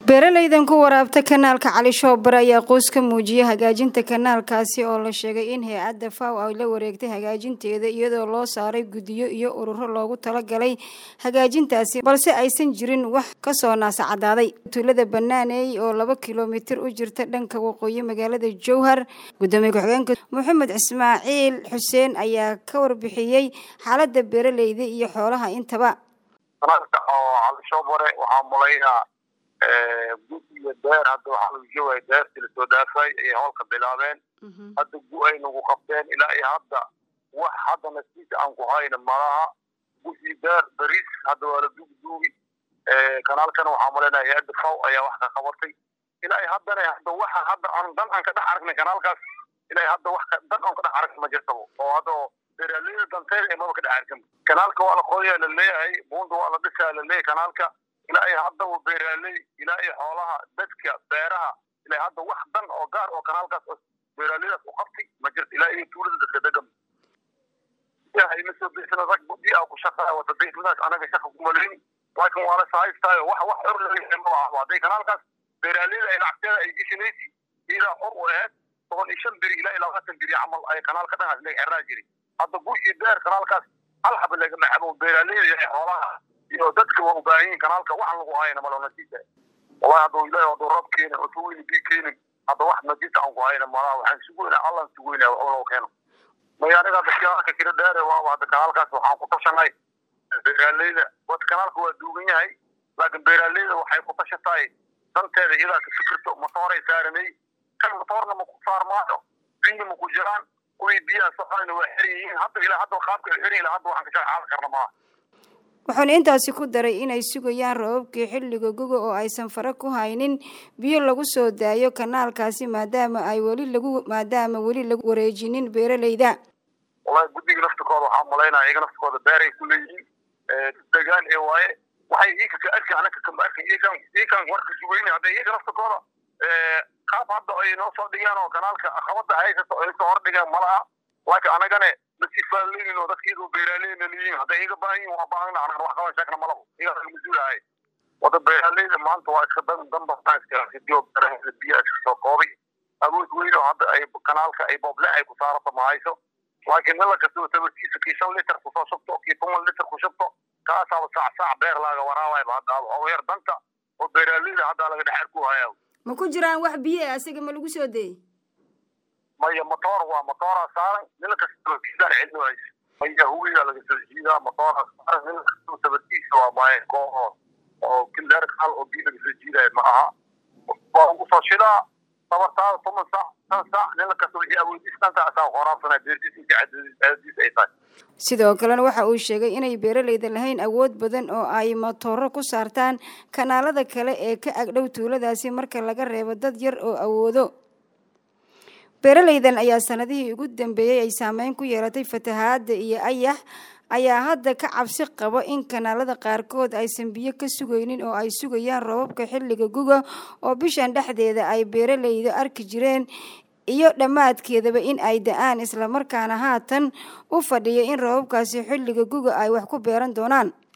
beeralaydan ku waraabta kanaalka cali shoobare ayaa qoys ka muujiyay hagaajinta kanaalkaasi oo la sheegay in hay-adda faw ay la wareegtay hagaajinteeda iyadoo loo saaray guddiyo iyo ururo loogu talagalay hagaajintaasi balse aysan jirin wax kasoo naasacadaaday tuulada banaaneey oo laba kilomitir u jirta dhanka waqooyi magaalada jowhar gudoomiye ku-xigeenka maxamed ismaaciil xuseen ayaa ka warbixiyey xaalada beeralayda iyo xoolaha intaba kanaalka oo cali shoobare waxaa mulaynaa gu iyo deer hadda waxaa lagu joogaya deertii lasoo dhaafay ayay howlka bilaabeen hadda gu ay nagu qabteen ilaa iyo hadda wax hadda nasiisa aan ku hayna malaha gu iyo deer beriis hadda waa la duugduugi kanaalkana waxaa malaynaya hay-adda faw ayaa wax ka qabatay ilaa iyo haddana hadda waxa hadda aan dan aan ka dhex aragnay kanaalkaas ilaa iyo hadda wax dan aan ka dhex aragna ma jirtaba oo hadda beeraleyda danteeda maba ka dhex arkin kanaalka waa la qodayaa la leeyahay buunda waa la dhisaa la leeyahay kanaalka ilaa iyo haddaba beeraaley ilaa iyo xoolaha dadka beeraha ilaa hadda wax dan oo gaar oo kanaalkaas oo beeraaleydaas u qabtay ma jirto ilaa iyo tuulada dadka degan ma soo birsana rag gudi ah ku shaqaa wata deegaankaas anaga shaqa kuma leyn laakiin waa la sahaystaayo wax wax xor laga ma laha hadday kanaalkaas beeraaleyda ay lacagteeda ay geshanaysi ilaa xor u ahayd toban iyo shan beri ilaa iyo labaatan beri camal ay kanaalka dhangaas laga xirnaa jiray hadda gu iyo deer kanaalkaas hal xaba lagama cabo beeraaleyda iyo xoolaha iyo dadka waa u baahan yihin kanaalka waxan lagu hayna malo nasiisa wallahi hadduu ilahi hadduu rab keenin oo sugeyni bii keenin hadda wax nasiisa aan ku hayna malaha waxaan sugeynaa allan sugeynaa wax loo keeno maya aniga hadda kanaalka kira dheere waaba hadda kanaalkaas waxaan ku tashanay beeraaleyda wad kanaalka waa duugan yahay laakiin beeraaleyda waxay ku tashatahay danteeda iyadaa ka fikirto matooray saaranay kan matoorna ma ku saarmaayo biyo ma ku jiraan kuwii biyaha soconayna waa xiran yihiin hadda ilaa hadda qaabka ay xiran ilaa hadda waxaan ka shaqaadan karna maaha wuxuuna intaasi ku daray inay sugayaan roobabkii xilliga guga oo aysan fare ku haynin biyo lagu soo daayo kanaalkaasi maadaama ay weli lagu maadaama weli lagu wareejinin beeralayda wallahi guddiga naftikooda waxaa malaynaya iyaga naftikooda beeray ku leeyihiin degaan ee waaye waxay iika ka arki anaka kama arkin iyagan iyagan warka sugayna hadda iyaga naftikooda qaab hadda ay noo soo dhigaan oo kanaalka qabada haysato ay soo hordhigaan malaha laakiin anagane masifaaleynin oo dadka iyagoo beeraaleyna leeyihin hadday iga baahan yihin waa baahana anagana wax qaban sheegna malabo iyagaa laga mas-uulahay wada beeraaleyda maanta waa iska dan danbasansidio beeraheeda biyaa iska soo koobay awood weyn oo hadda ay kanaalka ay booble ay ku saarato ma hayso laakiin nala kastoo tabartiisa kii shan liter kusoo shubto kii toban liter ku shubto kaasaaba saac saac beer laaga waraawayba hadda oo yar danta oo beeraaleyda hadda laga dhex arku hayaa ma ku jiraan wax biyo ah asiga ma lagu soo dayey maya motoor waa motooraa saaran nina kastoo kiisaan cilmi hayso maya huwiga laga soo jiidaa motooraa saaran nina kastoo tabartiisa waa maaye koo oo kileer kal oo biyo laga soo jiidaayo ma aha waa ugu soo shidaa tabartaada toban saac shan saac nina kastoo wixii awoodiis dhanka asaa qoraabsanaa beertiis inta cadadiis ay tahay sidoo kalena waxa uu sheegay inay beeralayda lahayn awood badan oo ay matooro ku saartaan kanaalada kale ee ka agdhow tuuladaasi marka laga reebo dad yar oo awoodo beeralaydan ayaa sanadihii ugu dambeeyey ay saameyn ku yeelatay fatahaada iyo ayax ayaa hadda ka cabsi qabo in kanaalada qaarkood aysan biyo ka sugaynin oo ay sugayaan roobabka xilliga guga oo bishan dhexdeeda ay beeralayda arki jireen iyo dhammaadkeedaba in ay da-aan islamarkaana haatan u fadhiya in roobabkaasi xilliga guga ay wax ku beeran doonaan